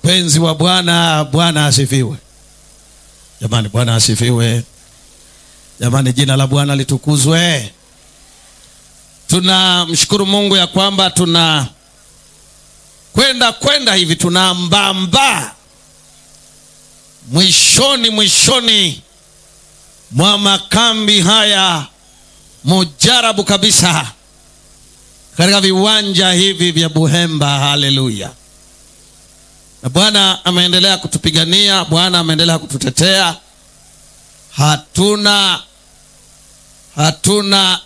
Wapenzi wa Bwana, Bwana asifiwe. Jamani, Bwana asifiwe. Jamani, jina la Bwana litukuzwe. Tunamshukuru Mungu ya kwamba tuna kwenda kwenda hivi tunambamba mwishoni mwishoni mwa makambi haya mujarabu kabisa katika viwanja hivi vya Buhemba. Haleluya! Na Bwana ameendelea kutupigania, Bwana ameendelea kututetea. Hatuna hatuna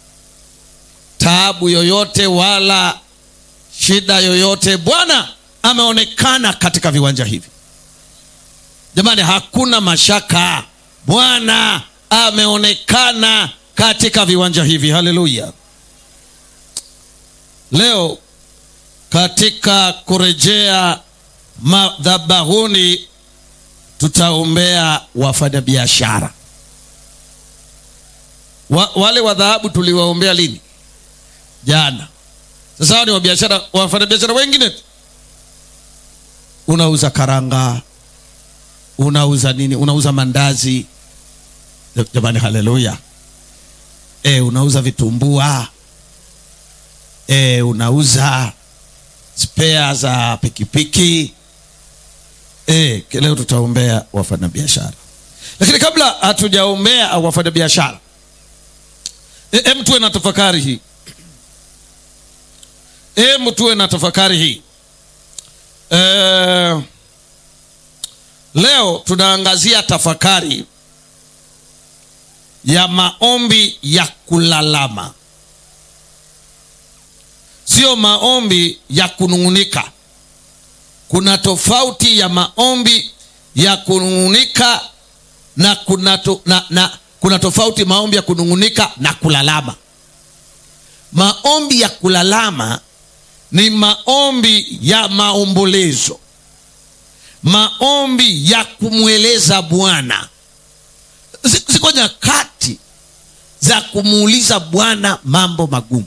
taabu yoyote wala shida yoyote. Bwana ameonekana katika viwanja hivi. Jamani, hakuna mashaka, Bwana ameonekana katika viwanja hivi. Haleluya! Leo katika kurejea madhabahuni tutaombea wafanyabiashara wa, wale wa dhahabu tuliwaombea lini? Jana. Sasa hao ni wabiashara, wafanyabiashara wengine tu. Unauza karanga, unauza nini? Unauza mandazi, jamani, haleluya! E, unauza vitumbua e, unauza spea za pikipiki e, leo tutaombea wafanyabiashara, lakini kabla hatujaombea wafanyabiashara, hem e, tuwe na tafakari hii Hebu tuwe na tafakari hii e, leo tunaangazia tafakari ya maombi ya kulalama, sio maombi ya kunung'unika. Kuna tofauti ya maombi ya kunung'unika na kuna, to, na, na, kuna tofauti maombi ya kunung'unika na kulalama. Maombi ya kulalama ni maombi ya maombolezo, maombi ya kumweleza Bwana. Ziko nyakati za kumuuliza Bwana mambo magumu,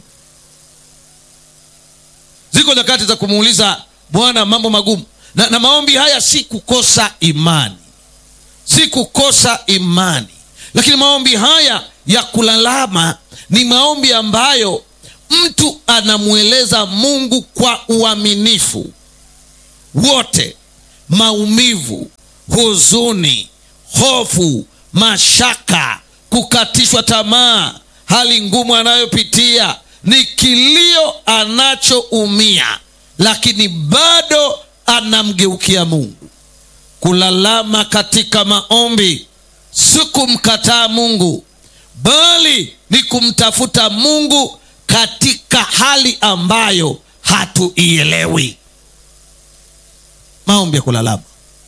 ziko nyakati za kumuuliza Bwana mambo magumu na, na maombi haya si kukosa imani, si kukosa imani, lakini maombi haya ya kulalama ni maombi ambayo mtu anamweleza Mungu kwa uaminifu wote, maumivu, huzuni, hofu, mashaka, kukatishwa tamaa, hali ngumu anayopitia, ni kilio anachoumia, lakini bado anamgeukia Mungu. Kulalama katika maombi si kumkataa Mungu, bali ni kumtafuta Mungu katika hali ambayo hatuielewi. Maombi ya kulalama,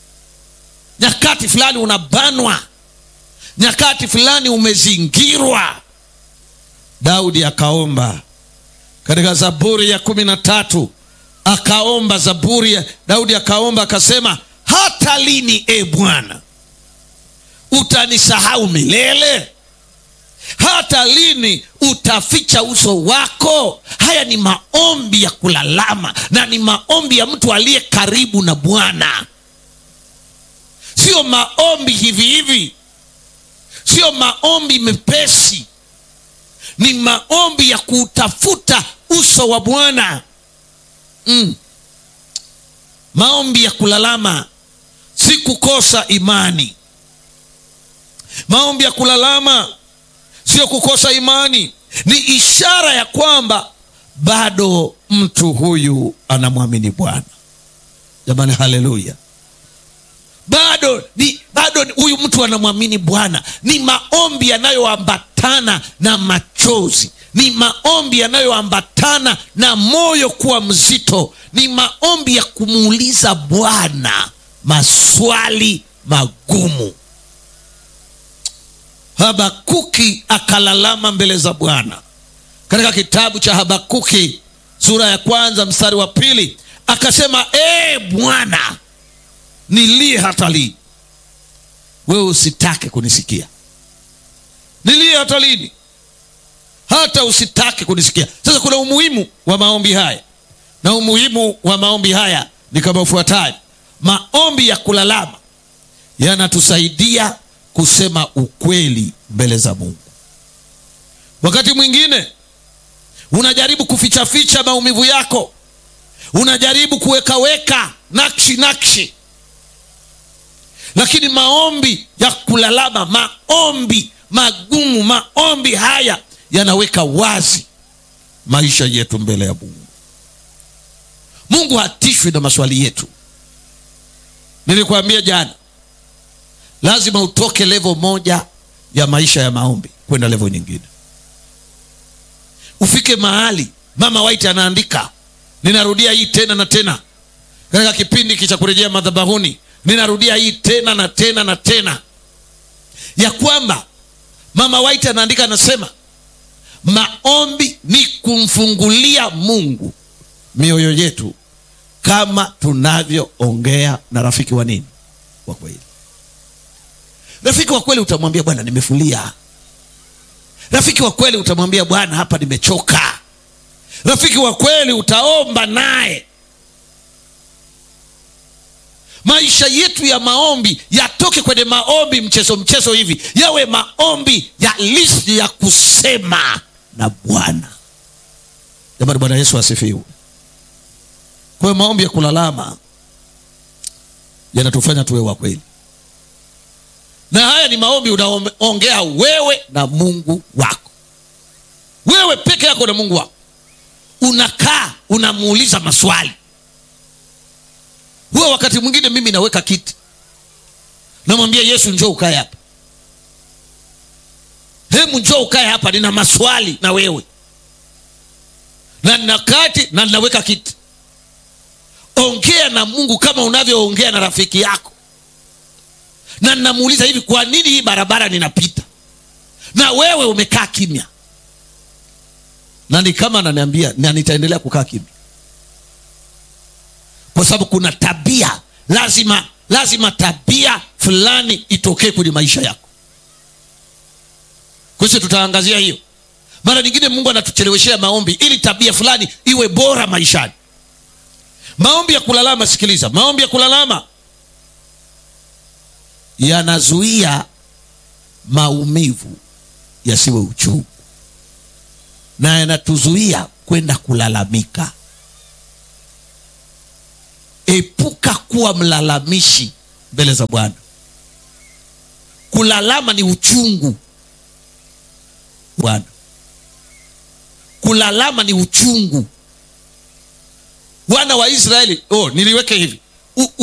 nyakati fulani unabanwa, nyakati fulani umezingirwa. Daudi akaomba katika Zaburi ya kumi na tatu akaomba Zaburi ya Daudi akaomba akasema, hata lini e Bwana utanisahau milele? hata lini utaficha uso wako? Haya ni maombi ya kulalama na ni maombi ya mtu aliye karibu na Bwana, sio maombi hivi hivi, sio maombi mepesi, ni maombi ya kuutafuta uso wa Bwana. Mm. Maombi ya kulalama si kukosa imani. Maombi ya kulalama sio kukosa imani, ni ishara ya kwamba bado mtu huyu anamwamini Bwana. Jamani, haleluya! Bado ni bado huyu mtu anamwamini Bwana. Ni maombi yanayoambatana na machozi, ni maombi yanayoambatana na moyo kuwa mzito, ni maombi ya kumuuliza Bwana maswali magumu. Habakuki akalalama mbele za Bwana katika kitabu cha Habakuki sura ya kwanza mstari wa pili akasema, ee Bwana, nilie hata lini? Wewe usitake kunisikia. Nilie hata lini? Hata usitake kunisikia. Sasa kuna umuhimu wa maombi haya, na umuhimu wa maombi haya ni kama ufuatavyo. maombi ya kulalama yanatusaidia kusema ukweli mbele za mungu wakati mwingine unajaribu kufichaficha maumivu yako unajaribu kuwekaweka nakshi nakshi lakini maombi ya kulalama maombi magumu maombi haya yanaweka wazi maisha yetu mbele ya mungu mungu hatishwi na maswali yetu nilikwambia jana lazima utoke levo moja ya maisha ya maombi kwenda levo nyingine ufike mahali mama white anaandika ninarudia hii tena na tena katika kipindi hiki cha kurejea madhabahuni ninarudia hii tena na tena na tena ya kwamba mama white anaandika anasema maombi ni kumfungulia mungu mioyo yetu kama tunavyoongea na rafiki wa nini wa kweli rafiki wa kweli utamwambia bwana nimefulia rafiki wa kweli utamwambia bwana hapa nimechoka rafiki wa kweli utaomba naye maisha yetu ya maombi yatoke kwenye maombi mchezo mchezo hivi yawe maombi ya listi ya kusema na bwana jamani bwana yesu asifiwe kwa hiyo maombi ya kulalama yanatufanya tuwe wa kweli na haya ni maombi unaongea wewe na mungu wako wewe peke yako na mungu wako unakaa unamuuliza maswali huwa wakati mwingine mimi naweka kiti namwambia yesu njoo ukae hapa hemu njoo ukae hapa nina maswali na wewe na nina kati na ninaweka kiti ongea na mungu kama unavyoongea na rafiki yako na ninamuuliza hivi kwa nini hii barabara ninapita na wewe umekaa kimya na ni kama ananiambia na nitaendelea kukaa kimya kwa sababu kuna tabia lazima lazima tabia fulani itokee kwenye maisha yako kwa hiyo tutaangazia hiyo mara nyingine mungu anatucheleweshea maombi ili tabia fulani iwe bora maishani maombi ya kulalama sikiliza maombi ya kulalama yanazuia maumivu yasiwe uchungu na yanatuzuia kwenda kulalamika epuka kuwa mlalamishi mbele za bwana kulalama ni uchungu bwana kulalama ni uchungu wana wa israeli oh, niliweke hivi U,